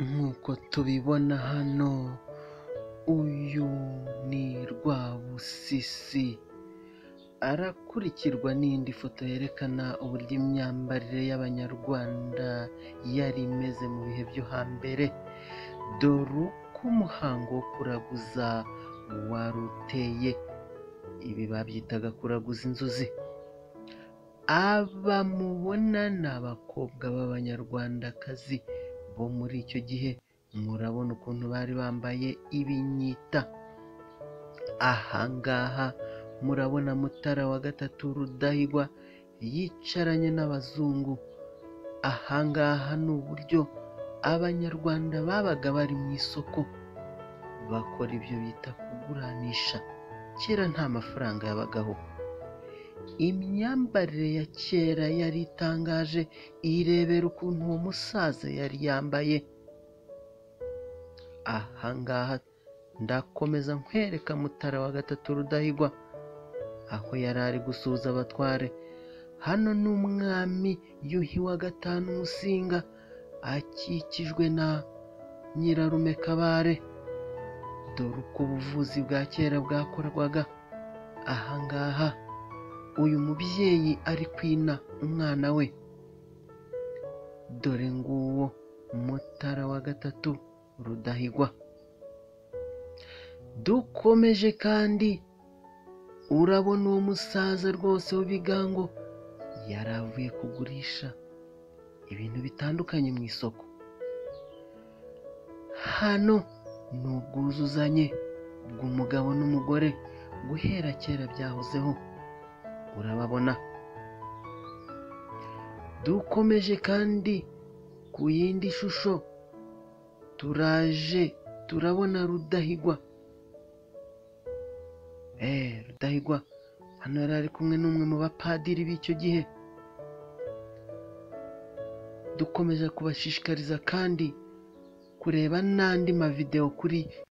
Nk'uko tubibona hano uyu ni Rwabusisi, arakurikirwa n'indi foto yerekana uburyo imyambarire y'Abanyarwanda yari imeze mu bihe byo hambere, dore uko umuhango wo kuraguza wari uteye, ibi babyitaga kuraguza inzuzi, aba mubona ni abakobwa b'Abanyarwandakazi bo muri icyo gihe, murabona ukuntu bari bambaye ibinyita, aha ngaha murabona Mutara wa gatatu Rudahigwa yicaranye n'abazungu, aha ngaha ni uburyo Abanyarwanda babaga bari mu isoko, bakora ibyo bita kuguranisha, kera nta mafaranga yabagaho, imyambarire ya kera yari itangaje, irebera ukuntu uwo musaza yari yambaye, aha ngaha ndakomeza nkwereka Mutara wa gatatu Rudahigwa, aho yari ari gusuhuza abatware, hano ni umwami Yuhi wa gatanu Musinga, akikijwe na nyirarume Kabare, dore uko ubuvuzi bwa kera bwakorwaga, aha ngaha uyu mubyeyi ari kwina umwana we, dore nguwo Mutara wa gatatu Rudahigwa, dukomeje kandi urabona uwo musaza rwose w'ibigango, yari avuye kugurisha ibintu bitandukanye mu isoko, hano ni ubwuzuzanye bw'umugabo n'umugore, guhera kera byahozeho, urababona, dukomeje kandi ku yindi shusho turaje turabona Rudahigwa, eee Rudahigwa hano yari ari kumwe n'umwe mu bapadiri b'icyo gihe, dukomeza kubashishikariza kandi kureba n'andi mavidewo kuri